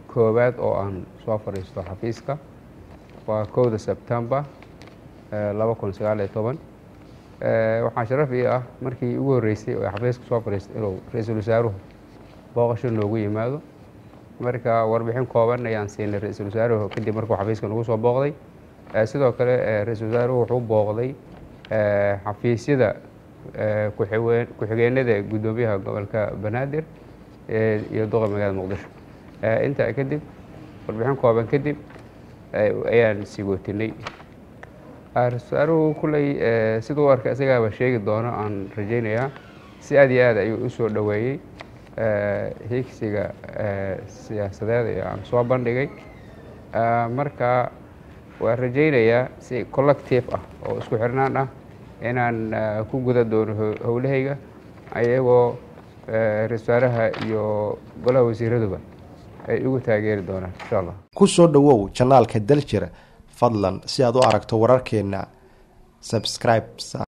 koowaad oo aan soo fadhiisto xafiiska waa kowda sebtembar laba kun sagaal iyo toban waxaa sharaf ii ah markii ugu horreysay oo xafiiska soo fadhiistay inuu ra-iisul wasaaruhu booqasho noogu yimaado marka warbixin kooban ayaan siinay ra-iisul wasaaruhu kadib markuu xafiiska nagu soo booqday sidoo kale ra-iisul wasaaruhu wuxuu booqday xafiisyada ku-xigeenada guddoomiyaha gobolka banaadir iyo duqa magaalada muqdisho intaa kadib warbixin kooban kadib ayaan sigootinay ra-isulwasaaruhu kulley siduu u arkay isagaaba sheegi doono aan rajaynayaa si aad iyo aad ayuu u soo dhoweeyey higsiga siyaasadeed ee aan soo bandhigay marka waan rajaynayaa si collective ah oo isku xirnaan ah inaan ku guda doono howlahayga ayagoo ra-isul wasaaraha iyo golaha wasiiraduba ay ugu taageeri doonaan insha allah ku soo dhowow janaalka daljir fadlan si aad u aragto wararkeena subscribe